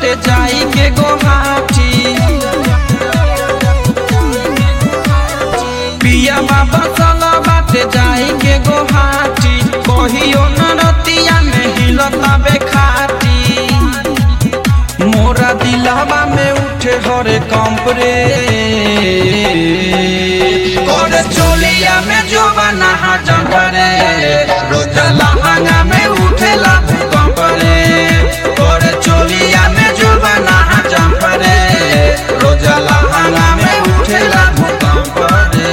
बाटे जाई के गोहाटी पिया बाबा चला बाटे जाई के गोहाटी कहियो नरतिया में हिलता बेखाटी मोरा दिलावा में उठे हरे कंप रे करे चोलिया में जो बना जंप रे रोजा लहंगा में उठेला भूकंप रे करे चोलिया में जो बना जंप रे रोजा लहंगा में उठेला भूकंप रे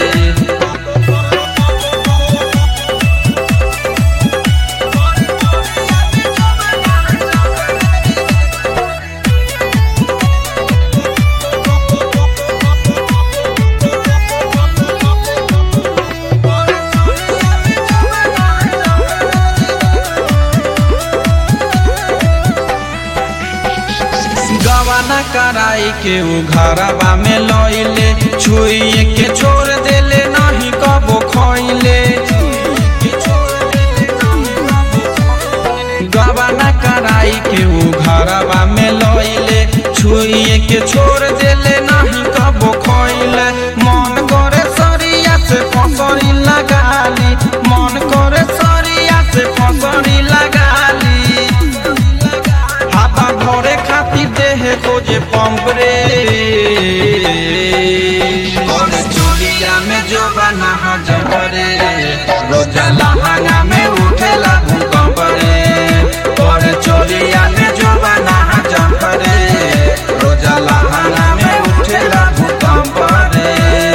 गवाना कराई के उ घरवा में लइले छुइए के छोड़ देले नहीं कबो खइले गवाना कराई के उ घरवा में लइले छुइए के छोड़ देले नहीं कबो खइले मन करे सरिया से फसरी लगाली मन करे सरिया से फसरी लगाली हाथा भरे खातिर देहे खोजे पंप रे और चोलिया में जो बना जब रे रोजा लहंगा में उठेला भूकंप रे और चोलिया में जो बना जब रे रोजा लहंगा में उठेला भूकंप रे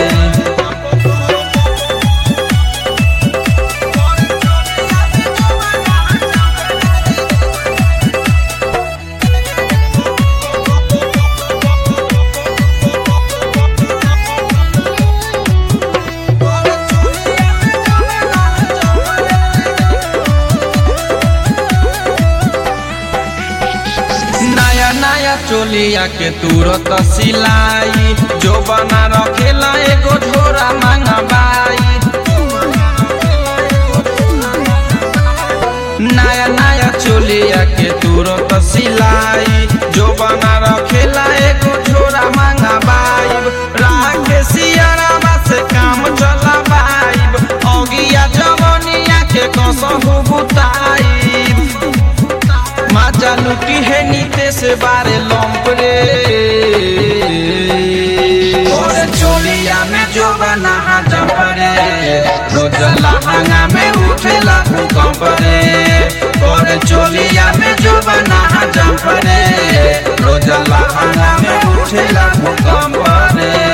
नया नया चोलिया के तुरत सिलाई जो बना रखेला एगो झोरा मंगवाई नया नया चोलिया के तुरत सिलाई जो बना रखेला एगो झोरा मंगवाई राखे सियारावा से काम चलावाई अगिया जवनिया के कसहु बुताई माचा लुटी है नीते से बारे लंप रे और चोलिया में जो बना जंप रे रोज लहंगा में उठेला भूकंप रे और चोलिया में जो बना जंप रे रोज लहंगा में उठेला भूकंप रे